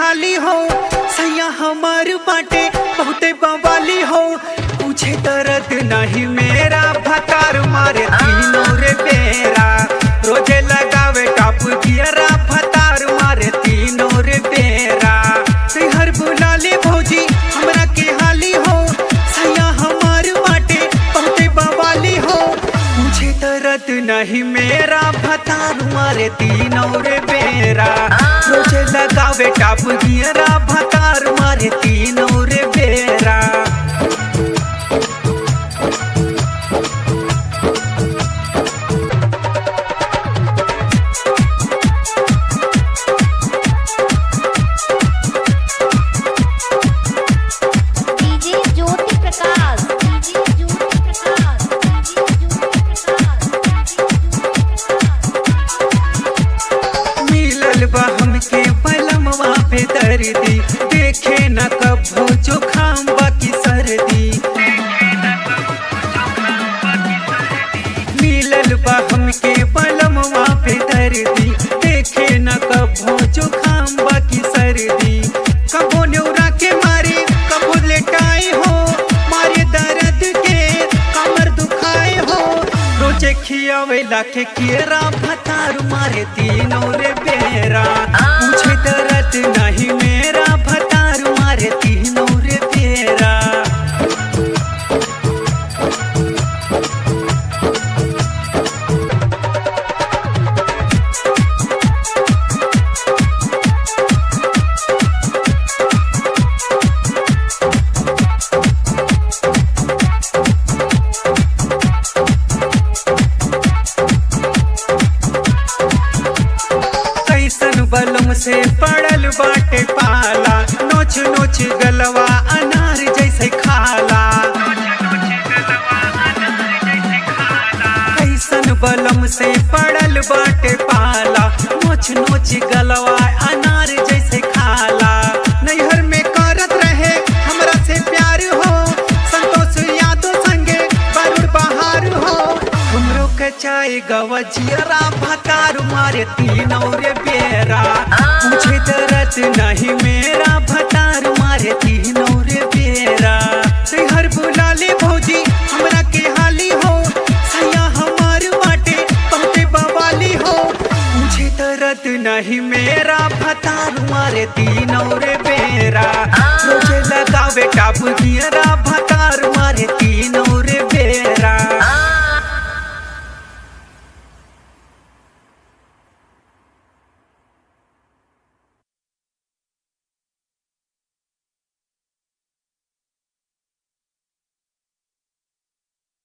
हाली हो सैया हमार बाटे बहुते बवाली हो पूछे दर्द नहीं मेरा भतार मारे तीनों रे बेरा रोजे लगावे टाप गियरा भतार मारे तीनों रे बेरा हर बुलाले भौजी हमरा के हाली हो सैया हमार बाटे बहुते बवाली हो मुझे दर्द नहीं मेरा भतार मारे तीनों रे बेरा रोजे लगावे टाप गियरा भतार मारे तीनों रे बेरा DJ Jyoti Prakash DJ Jyoti Prakash DJ Jyoti Prakash मिलल बा हमके पलमवा पे दर्दी देखे न कभो जुखाम बाकी सर्दी मिलल बा हमके पलमवा पे दर्दी देखे न कभो जुखाम बाकी सर्दी कबो न्यूरा के मारे कबो लेटाए हो मारे दर्द के कमर दुखाए हो रोजे खियावे लाखे केरा भतार मारे तीनों रे बेरा मुझे दर्द नहीं मेरा भतार मारे तीनों रे बेरा कैसन बलम से पड़ल बाटे पाला नोच नोच गलवा अनार जैसे खाला कैसन बलम से पड़ल बाटे पाला नोच नोच गलवा अनार जैसे खाला नैहर में करत रहे हमरा से प्यार हो संतोष यादव संगे बरुण बहार हो हमरो के चाय गवजियरा भतार मारे तीनों रे बेरा पूछे दर्द नहीं मेरा भतार मारे तीनों रे बेरा हर बुलाले भौजी हमरा के हाली हो सैया हमार बाटे बहुते बवाली हो मुझे दर्द नहीं मेरा भतार मारे तीनों रे बेरा रोजे लगावे टाप गियरा भतार मारे तीनों